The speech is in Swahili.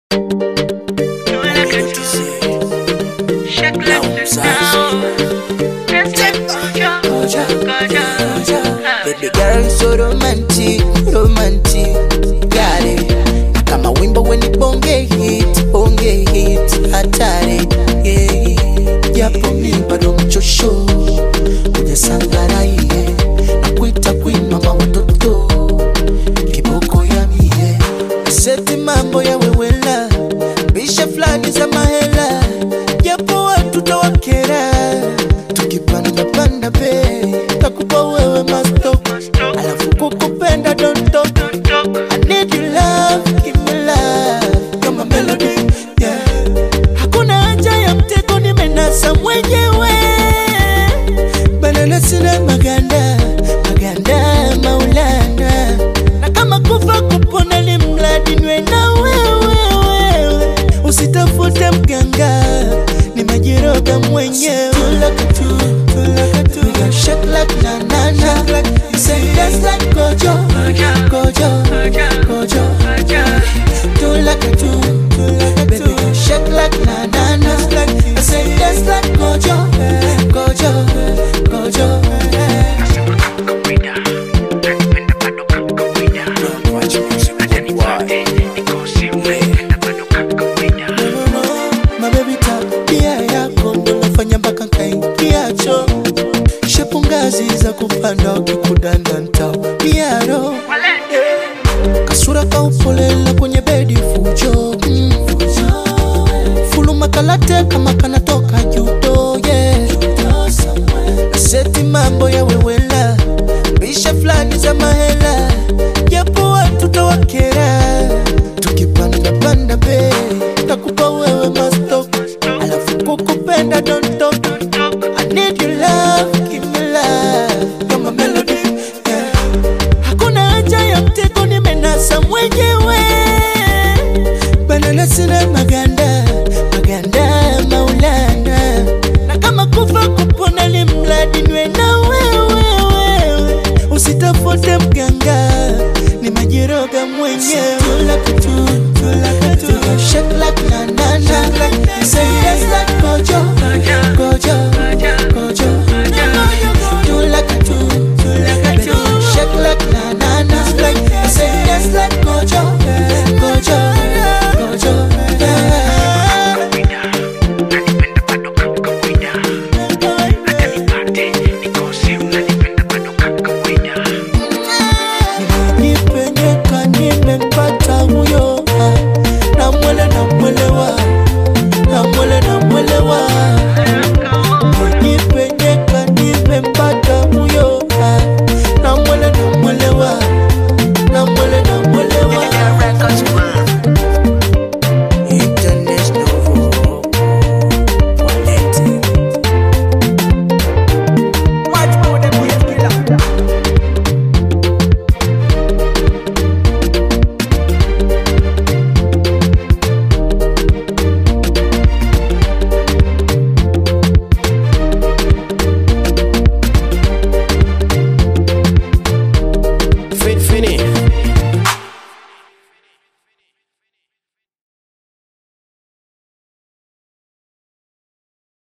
Baby girl so romantic, romantic Got it Na kama wimbo weni bonge hit, bonge hit Hatari, yeah Japo mi bado mchosho Kwenye sangara iye Na kuita queen mama watoto Kiboko ya mie Seti mambo ya wewela Bisha flani za mahela Japo watu tawakera Tukipanda panda pe Takupa wewe masto Alafu kukupenda don't talk I need your love, give me love You're my melody, yeah Hakuna haja ya mtego nimenasa mwenyewe Banana sina maganda Maganda maulana Na kama kufa kupona ni mradi nwe na wewe wewe Usitafute mganga Ni majiroga mwenyewe Tulaka tu, tulaka tu We gon' shake like na na na You say dance like Gojo Gojo, Gojo Tulaka tu, tulaka tu Baby gon' shake like na na na I say dance like Gojo Gojo, Gojo mabebi tabia yako ndo nafanya mpaka nkaingiacho shepu ngazi za kupanda ukikudanda ntaupiaro kasura kaupolela kwenye bedi fujo mm. fuluma kalate kama kanatoka judo yeah. seti mambo ya wewela bisha fulani za mahela japo watu tawakera tukipanda panda be takupa wewe mastok alafu kukupenda don't talk I need your love, give me love You're my melody, yeah Hakuna haja ya mtego nimenasa mwenyewe Banana sina maganda